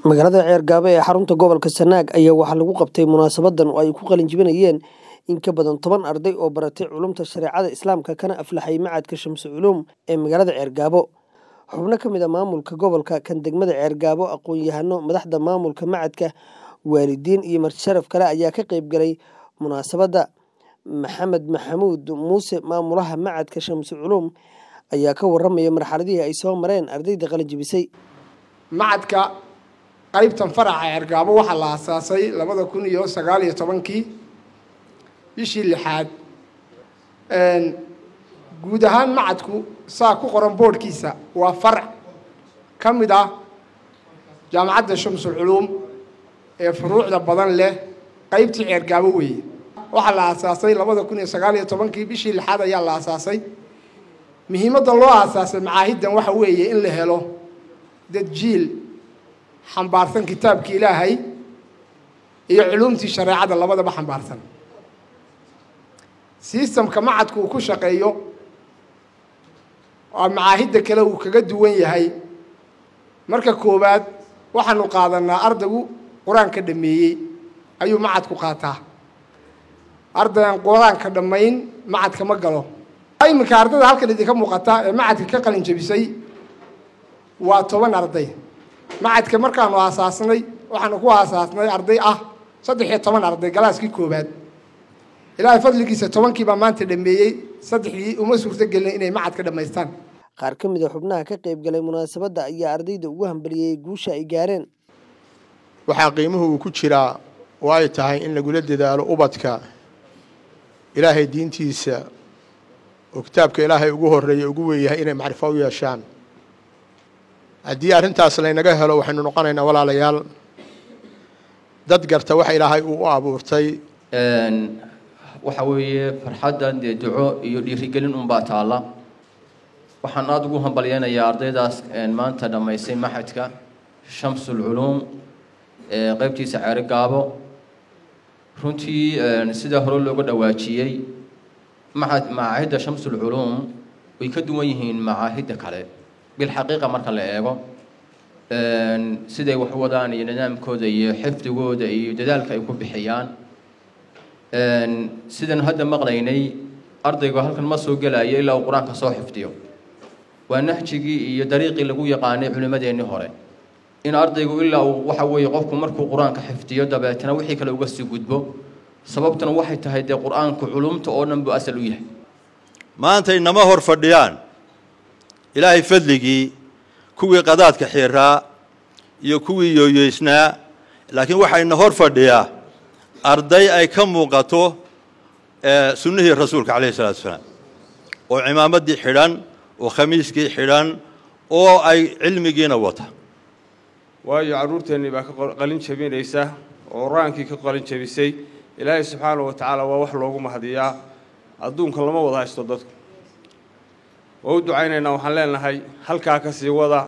magaalada ceergaabe ee xarunta gobolka sanaag ayaa waxaa lagu qabtay munaasabadan oo ay ku qalin jibinayeen in ka badan toban arday oo baratay culumta shareecada islaamka kana aflaxay macadka shamsu culuum ee magaalada ceergaabo xubno ka mid a maamulka gobolka kan degmada ceergaabo aqoon-yahano madaxda maamulka macadka waalidiin iyo martisharaf kale ayaa ka qeyb galay munaasabadda maxamed maxamuud muuse maamulaha macadka shamsu culuum ayaa ka waramaya marxaladihii ay soo mareen ardayda qalin jibisay macadka qaybtan faraca ceergaabo waxaa la aasaasay labada kun iyo sagaal iyo tobankii bishii lixaad guud ahaan macadku saa ku qoran boodhkiisa waa farac ka mid ah jaamacadda shamsul culuum ee furuucda badan leh qaybtii ceergaabo weeye waxaa la aasaasay labada kun iyo sagaal iyo tobankii bishii lixaad ayaa la aasaasay muhiimadda loo aasaasay macaahiddan waxa weeye in la helo dad jiil xambaarsan kitaabkii ilaahay iyo culuumtii shareecada labadaba xambaarsan sistamka macadku uu ku shaqeeyo waa macaahidda kale uu kaga duwan yahay marka koowaad waxaanu qaadanaa ardaygu qur-aanka dhameeyey ayuu macadku qaataa ardayan qur-aanka dhammayn macadka ma galo iminka ardayda halkan idinka muuqata ee macadka ka qalin jabisay waa toban arday macadka markaanu aasaasnay waxaanu ku aasaasnay arday ah saddex iyo toban arday galaaskii koowaad ilaahay fadligiisa tobankiibaa maanta dhameeyey saddexdii uma suurto gelin inay macadka dhammaystaan qaar ka mid a xubnaha ka qayb galay munaasabadda ayaa ardayda ugu hambaliyey guusha ay gaareen waxaa qiimuhu uu ku jiraa oo ay tahay in lagula dadaalo ubadka ilaahay diintiisa oo kitaabka ilaahay ugu horeeya ugu weeyahay inay macrifo u yeeshaan haddii arrintaas laynaga helo waxaynu noqonaynaa walaalayaal dad garta waxa ilaahay uu u abuurtay waxa weeye farxaddan dee duco iyo dhiirigelin unbaa taalla waxaan aada ugu hambalyeynayaa ardaydaas maanta dhammaysay maxadka shamsul culuum qeybtiisa ceeri gaabo runtii sida hore looga dhawaajiyey maxad macaahidda shamsul culuum way ka duwan yihiin macaahidda kale bilxaqiiqa marka la eego siday wax wadaan iyo nidaamkooda iyo xifdigooda iyo dadaalka ay ku bixiyaan sidan hadda maqlaynay ardaygu halkan ma soo gelayo ilaa uu qur-aanka soo xifdiyo waa nahjigii iyo dariiqii lagu yaqaanay culimmadeennii hore in ardaygu ilaa uu waxa weeye qofku markuu qur-aanka xifdiyo dabeetana wixii kale uga sii gudbo sababtuna waxay tahay dee qur-aanku culumta oo dhan buu asal u yahay maanta inama hor fadhiyaan ilaahay fadligii kuwii qadaadka xiiraa iyo kuwii yooyeysnaa laakiin waxayna hor fadhiyaa arday ay ka muuqato sunnihii rasuulka calayhi salatu wasalaam oo cimaamaddii xidhan oo khamiiskii xidhan oo ay cilmigiina wata waayo carruurteennii baa ka qalin jabinaysa oo qur-aankii ka qalin jabisay ilaahay subxaanahu wa tacaala waa wax loogu mahadiyaa adduunka lama wada haysto dadku waa u ducaynaynaa waxaan leenahay halkaa ka sii wada